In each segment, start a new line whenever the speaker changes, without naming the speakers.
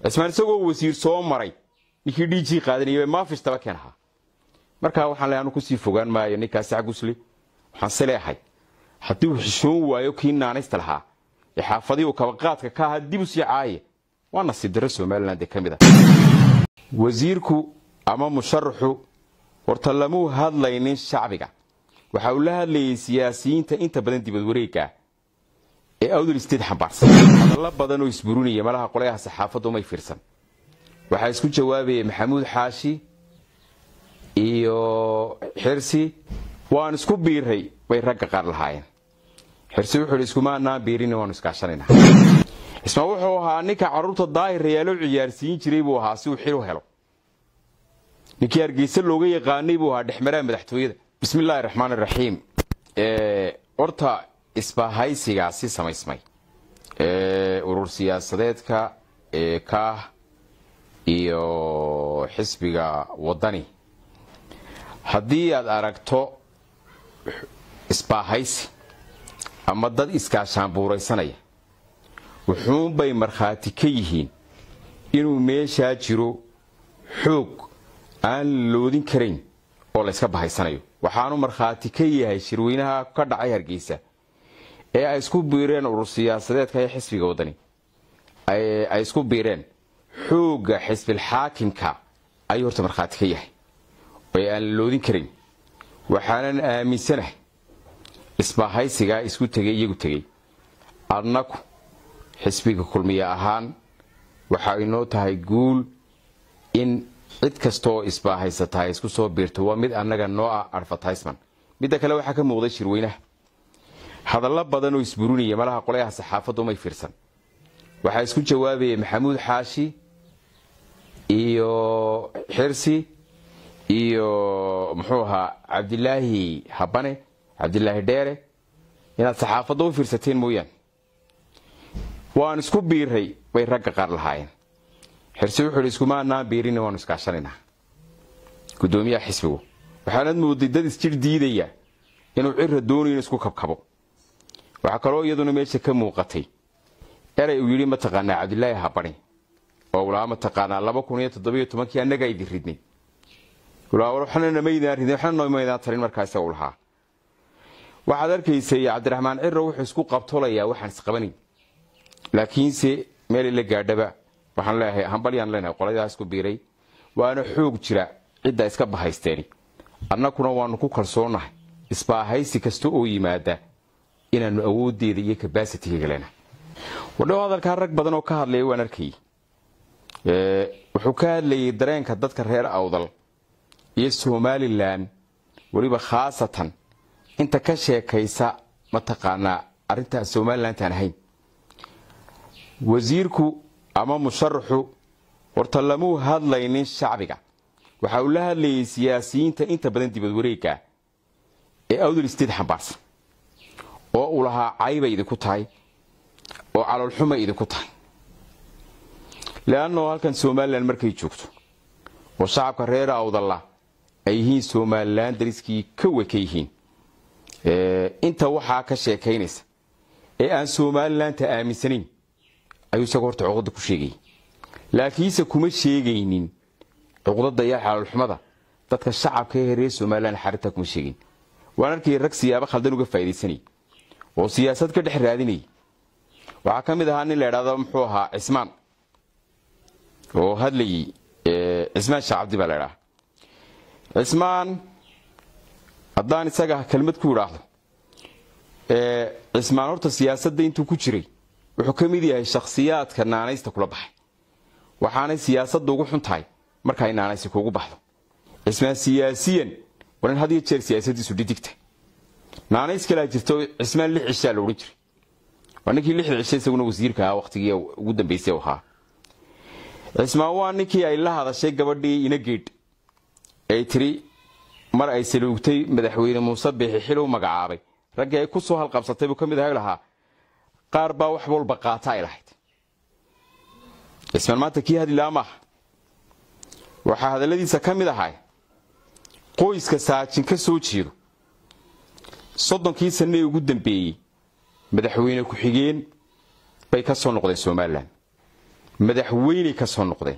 cismaan isagoo wasiir soo maray ninkii dhiijii qaadanayay maafish daba keen ahaa markaa waxaan le anu kusii fogaan maayo ninkaasi cagusle waxaan se leeahay haddii uu xishoon waayo kii naanaysta lahaa ee xaafadii uu kabaqaadka ka ahaa dib u sii caaye waa nasiib darro somalilan ee ka mid a wasiirku ama musharaxu horta lamuu hadlaynin shacbiga waxa uu la hadlayay siyaasiyiinta inta badan dibad wareega ee awdal state xambaarsan hadallo badan oo isburinaya malaha qolayaha saxaafaddu umay fiirsan waxaa isku jawaabayay maxamuud xaashi iyo xirsi waan isku biiray bay ragga qaar lahaayeen xirsi wuxuu hi iskumaanaan biirin waanu iskaashanayna ismaa wuxuu ahaa ninka carruurta daahirayaalo ciyaarsiin jiray buu ahaa si uu xil u helo ninkii hargeysa looga yaqaanay buu ahaa dhexmaraha madaxtooyada bismi illaahi raxmaan iraxiim horta isbahaysigaasi samaysmay urur siyaasadeedka kaah iyo xisbiga wadani haddii aad aragto isbaahaysi ama dad iskaashaanbuuraysanaya wuxuunbay markhaati ka yihiin inuu meeshaa jiro xoog aan loodin karayn oo layska bahaysanayo waxaanu markhaati ka yahay shirweynaha ka dhacay hargeysa ee ay isku biireen urur siyaasadeedka ee xisbiga wadani ay isku biireen xoogga xisbilxaakimka ayuu horta markhaati ka yahay ee aan loodin karayn waxaanan aaminsanahay isbahaysigaa isku tegay iyagu tegey adnaku xisbiga kulmiye ahaan waxa inoo tahay guul in cid kastaoo isbaahaysataa isku soo biirto waa mid annaga noo ah advertisement midda kale waxaa ka muuqday shirweynaha hadallo badan oo isburinaya malaha qolayaha saxaafaddu umay fiirsan waxaa isku jawaabayay maxamuud xaashi iyo xirsi iyo muxuu ahaa cabdilaahi habane cabdilaahi dheere inaad saxaafadda u fiirsateen mooyaane waan isku biiray bay ragga qaar lahaayeen xirsi wuxuu hi iskumaanaan biirin waanu iskaashanaynaa gudoomiyaha xisbigu waxaanad mooday dad isjir diidaya inuu cira doonayo in isku kabkabo waxaa kaloo iyaduna meesha ka muuqatay eray uu yidhi mataqaanaa cabdilaahi habani oo ulaa mataqaanaa laba kun iyo toddobiyo tobankii annagaa idin ridnay waxnanamaydaan ridin waxna nomaydaan tarin markaa isaga u lahaa waxaad arkaysay cabdiraxmaan ciro wuxuu isku qabtolayaa waxaan isqabanayn laakiinse meel ila gaadhaba waxaan leeyahay hambalyaan leenahay qoladaa isku biiray waana xoog jira cidda iska bahaysteeni annakuna waanu ku kalsoonahay isbaahaysi kasta oo yimaada inaanu awoodeeda iyo kabasitiga leenahay wadhow hadalkaa rag badan oo ka hadlaya waan arkayay wuxuu ka hadlayay dareenka dadka reer awdal iyo somalilan weliba khaasatan inta ka sheekaysa mataqaanaa arrintaa somalilantaan ahayn wasiirku ama musharaxu horta lamuu hadlaynin shacbiga waxa uu la hadlayay siyaasiyiinta inta badan dibad wareega ee awdal state xambaarsan oo uu lahaa caybay idinku tahay oo caloolxumay idinku tahay leannao halkan somalilan markay joogto oo shacabka reer awdalla ay yihiin somalilan dariskii ka weka yihiin inta waxaa ka sheekaynaysa ee aan somalilanta aaminsanayn ayuu isagoo horta cuqdada ku sheegayay laakiinse kuma sheegaynin cuqdada iyo xalaalxumada dadka shacabka ee reer somalilan xarintaa kuma sheegayn waan arkayay rag siyaabo khaldan uga faa'idaysanayay oo siyaasad ka dhex raadinayay waxaa ka mid ahaa nin la idhahdo muxuu ahaa cismaan oo hadlayay cismaan sheekh cabdi baa la idhaha cismaan haddaan isaga kelmad ku idhaahdo cismaan horta siyaasadda intuu ku jiray wuxuu ka mid yahay shakhsiyaadka naanaysta kula baxay waxaanay siyaasadda ugu xun tahay markaay naanaysi kuugu baxdo cismaan siyaasiyan waa nin had iyo jeer siyaasaddiisu dhidigta naanays kalaa jirta cismaan lix cishaa la odhan jiray waa ninkii lixda cishe isaguna wasiirka ahaa wakhtigii ugu dambaysay ahaa cismaan waa ninkii ay la hadashay gabadhii inageedh ay tiri mar ay saluugtay madaxweyne muuse biixi xil u magacaabay raggii ay ku soo halqabsatay buu ka mid ahay lahaa qaar baa wax walba qaata ay lahayd cismaan maanta kii hadlilaa maaha waxaa hadalladiisa ka mid ahay qoyska saajin ka soo jeedo soddonkii sanne ee ugu dambeeyey madaxweyne ku-xigeen bay ka soo noqdeen somalilan madaxweyney ka soo noqdeen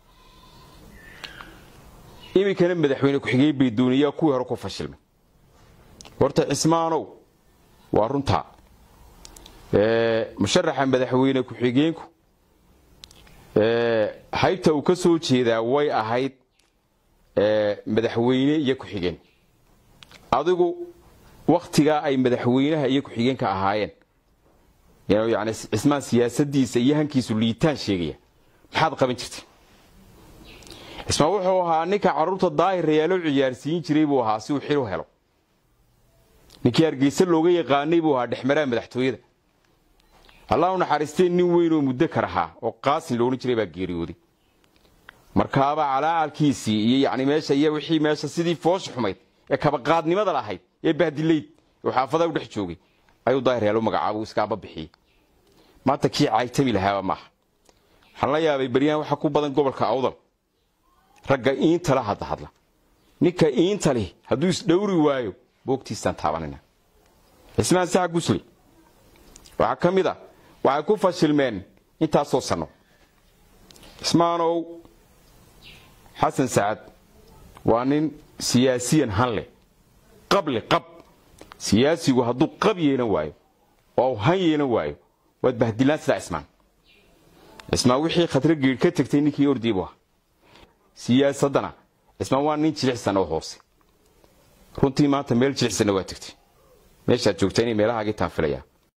iminkana madaxweyne ku-xigeen bay dooniyaa kuwii hore ku fashilmay horta cismaanow waa runtaa musharaxa madaxweyne ku-xigeenku haybta uu ka soo jeedaa way ahayd madaxweyne iyo ku-xigeen adigu wakhtigaa ay madaxweynaha iyo ku-xigeenka ahaayeen yani cismaan siyaasadiisa iyo hankiisu liitaan sheegaya maxaad qaban jirtay cismaan wuxuu ahaa ninka carruurta daahirayaalo ciyaarsiin jiray buu ahaa si uu xil u helo ninkii hargeysa looga yaqaanay buu ahaa dhexmaraha madaxtooyada allah u naxariistay nin weyn oo muddo kar ahaa oo qaasin loodhan jiray baa geeriyooday markaaba calaacalkiisii iyo yani meesha iyo wixii meesha sidii foosha xumayd ee kabaqaadnimada lahayd ee bahdilayd oo xaafadaha u dhex joogay ayuu daahiryaalo magacaabo iskaaba bixiyey maanta kii caaytami lahaaba maaha waxaan la yaabay beryahan waxa ku badan gobolka awdal ragga iintala hadda hadla ninka iinta leh hadduu isdhowri waayo boogtiisaan taabanina cismaan saxa gusli waxaa ka mid a waxay ku fashilmeen intaasoo sanno cismaanow xasan sacad waa nin siyaasiyan han leh qable qab siyaasigu hadduu qab yeelan waayo oo han yeelan waayo waad bahdilaan sidaa cismaan cismaan wixii khadro geedh ka tegtay ninkii ordii bu ahaa siyaasaddana cismaan waa nin jilicsan oo hoose runtii maanta meel jilicsanna waa tegtay meeshaad joogta inay meelahaagiitaan filaya